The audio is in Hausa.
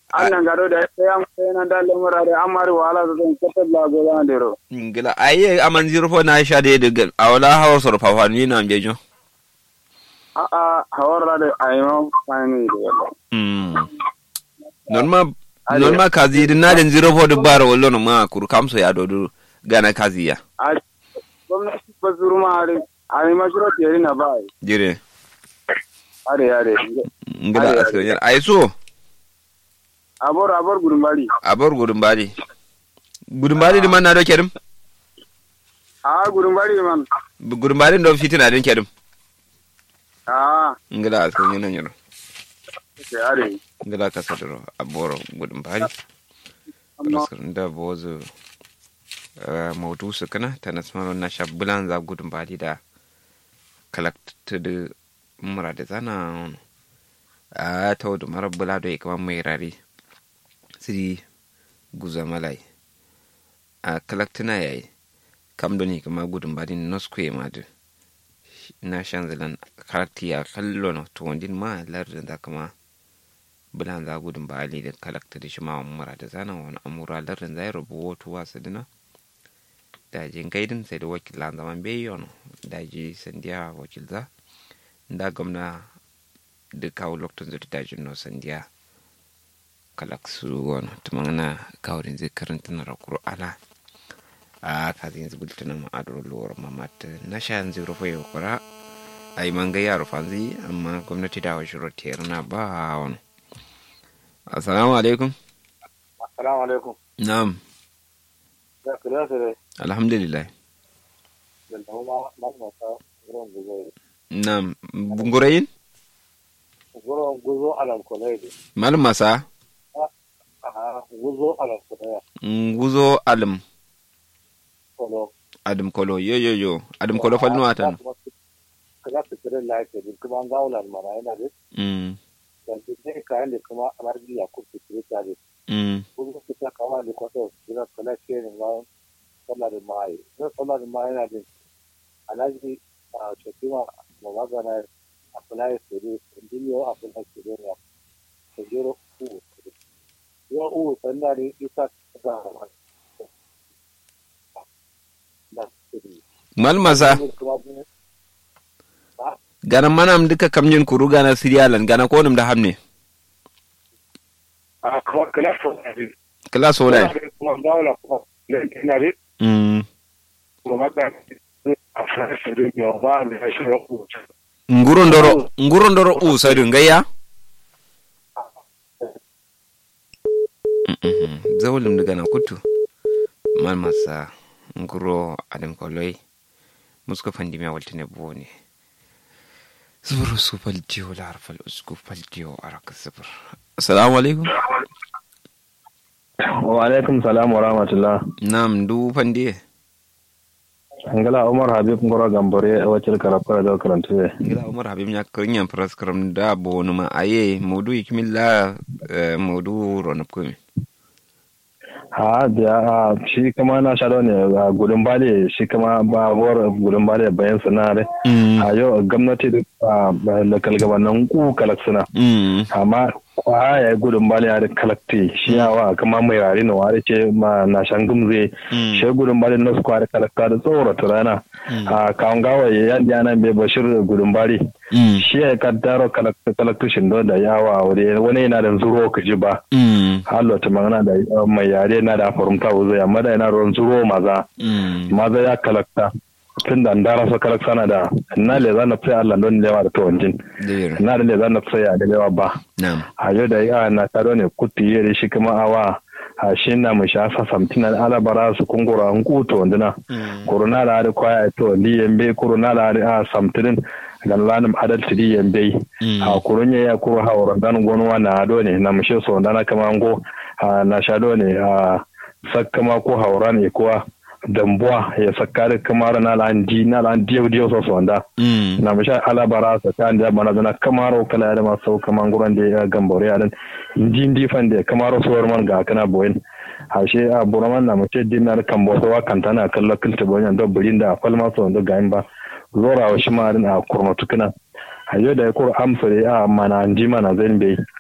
annan gado da ya sai nan da lamura da amari wala da zan katar la go da ndero ngila aye aman zero fo na sha de de awala hawa sor fa fa ni na bejo a a hawara da ayma fani da yalla mm norma norma kazi din na den zero fo de bar wallo no ma kur kamso ya do do gana kazi ya a gwamnati ba zurma are ai mashiro tiyari na bai jire are are ngila Aye, asko ay so abor abor gudun bari abor gudun bali gudun bali di man na do kerim a gudun bari man gudun bali do fitina den kerim a ngila asko ni nan yoro ke are ngila ka sadoro abor gudun bali amma da bozo maudu su kana ta nasmaro na shabbulan za gudun bali da kalakta da mura da zana a ta wadu mara bula da kama mai rari siri guza malai a kalaktuna ya yi kam doni kama gudun bali na skwe ma da na shan zalan kalakti ya kallo na tuwandin ma lardin da kama bulan za gudun bali da kalakta da shi ma mura da zana wani amura lardin zai rubu wato wasu dina daji gaidin sai da wakilan zaman bayon daji sandiya wakilza da gwamna da kawo lokacin zai daji no sandiya kalak su wani tumana kawai zai karanta na rakuru ala a kazin zubulta na ma'adar lowar mamata na sha yanzu rufe yau kura a yi manga yaro fanzi amma gwamnati da wasu rotiyar na ba wani assalamu alaikum assalamu alaikum na'am da kira sai alhamdulillah da kuma mamata gurin guzo na'am bungurayin gurin guzo alam kolai malam masa a guzo alam kolai nguzo alim kolo adim kolo yo yo yo adim kolo falnu atan kaza su kira lafiya din kuma an gaulan mana yana da mm yanzu ne kayan da kuma amargi ya kurfi kire ta da mm kuma su ta kama da kwata kira kala ce ne ma sallar mai ne sallar mai yana da alaji a cikin ma magana a kula da su dinyo a kula da su ne ta jiro ku yo u sanda ne isa ga da su mal masa kuma gana manam duka kamjin kuru gana siriyalan gana konum da hamne a kuma kala so ne kala solai kuma gaula kuma ne ina da mm kuma magana a fara su dinyo ba ne shi ku nguro ndoro nguro ndoro u sadin gayya zawulum daga na kutu mal masa nguro adim koloi musko fandi mi waltine bone zubur su faljiyo la harfal usku faljiyo araka zubur assalamu alaikum wa alaikum salam wa rahmatullah nam du fandi angala umar habib ngoro gambore a wacce karafara da karanta ne gila umar habib nya krinyan praskram da bonu ma aye modu ikmilla modu ronop kumi ha da shi kama na shaɗo ne a gudun bale shi kama ba war gudun bale bayan sanare a yau gwamnati da kalgabanin ku kalak suna amma kwa ya gudun bale ya da kalakti shi yawa kama mai rari na wari ce ma na shan gumze shi gudun bale na su kwari kalakta da tsorata rana a kawon gawa ya yadda yana bai bashir gudun bale shi ya kaddaro kalaktushin don da yawa wani yana da zuro ka ji ba hallo ta magana da mai yare na da farumta wuzo amma da yana ruwan zuro maza maza ya kalakta tun da ndara so kalakta na da na le zana fi Allah don lewa da tawanjin na da le zana fi ya da lewa ba a yau da ya na taro ne kutti yi shi kuma awa a shi na mu sha sa samtina alabara su kungura an kuto wanduna corona da da kwaya to liyembe corona da a samtinin gan lanum adal tidi yembe a kurunya ya kuro hawra dan gonwa na ado ne na mushe so dana kama ngo na shado ne a sakkama ko hawra ne kuwa dambuwa ya sakkare kamar na lan di na lan diyo diyo so so nda na mushe alabara sa kan da bana dana kamaro kala da ma sau kaman guran da ya gambore ya dan indi indi fande kamaro so man ga kana boyen hashe a buraman na mushe dinar kan bo wa kantana kallon kilta boyen da burin da falma so da gain ba zora wa shi marin a kurmatu kana a yau da ya kura amsa da a mana ji mana zan bai